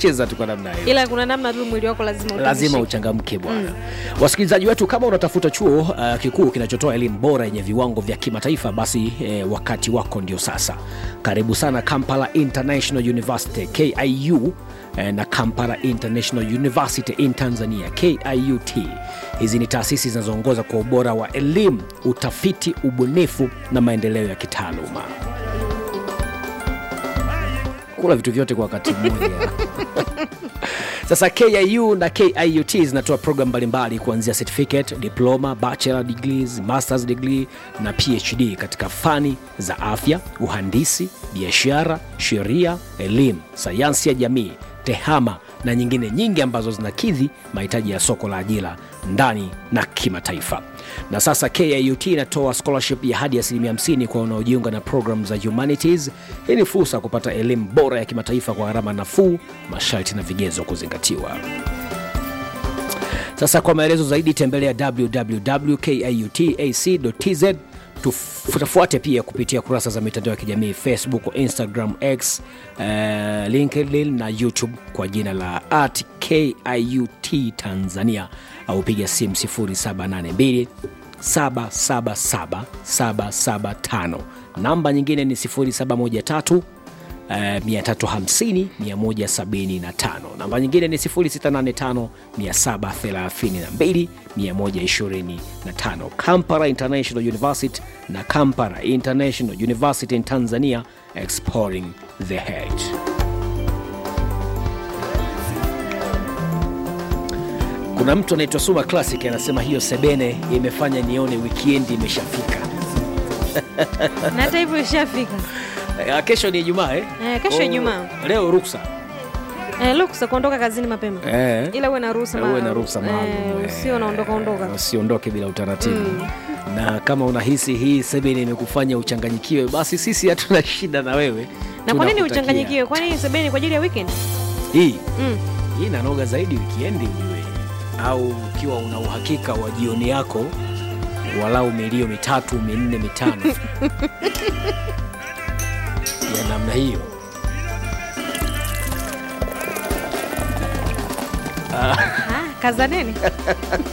cheza tu kwa namna hiyo ila kuna namna tu mwili wako lazima lazima utingishike. uchangamke bwana wasikilizaji wetu kama unatafuta chuo uh, kikuu kinachotoa elimu bora yenye viwango vya kimataifa basi eh, wakati wako ndio sasa karibu sana kampala international university kiu eh, na kampala international university in tanzania kiut hizi ni taasisi zinazoongoza kwa ubora wa elimu utafiti ubunifu na maendeleo ya kitaaluma kula vitu vyote kwa wakati mmoja sasa kiu na kiut zinatoa program mbalimbali kuanzia certificate diploma bachelor degrees masters degree na phd katika fani za afya uhandisi biashara sheria elimu sayansi ya jamii tehama na nyingine nyingi ambazo zinakidhi mahitaji ya soko la ajira ndani na kimataifa na sasa kiut inatoa scholarship ya hadi asilimia 50 kwa wanaojiunga na program za humanities hii ni fursa ya kupata elimu bora ya kimataifa kwa gharama nafuu masharti na vigezo kuzingatiwa sasa kwa maelezo zaidi tembelea www.kiutac.tz tufuate pia kupitia kurasa za mitandao ya kijamii facebook instagram x uh, linkedin na youtube kwa jina la at kiut tanzania au piga simu 782 777775 namba nyingine ni 0713 Uh, 350 175 namba nyingine ni 0685 732 125 kampara international university na kampara international university in tanzania exploring the head kuna mtu anaitwa suma classic anasema hiyo sebene imefanya nione wikiendi imeshafika na hata hivyo ishafika Eh, kesho ni ijumaa eh? Eh, kesho Oh, Ijumaa. leo ruksa eh, ruksa kuondoka kazini mapema Eh. ila uwe na ruhusa uwe na maalum. ruhusa maalum eh, eh, usio naondoka ondoka usiondoke bila utaratibu na kama unahisi hii sebene imekufanya uchanganyikiwe basi sisi hatuna shida na wewe na kwa nini Tunakutakia. uchanganyikiwe kwani sebeni kwa ajili ya weekend hii mm. hii inanoga zaidi wikiendi ujue au ukiwa una uhakika wa jioni yako walau milio mitatu minne mitano ya namna hiyo ah, kazaneni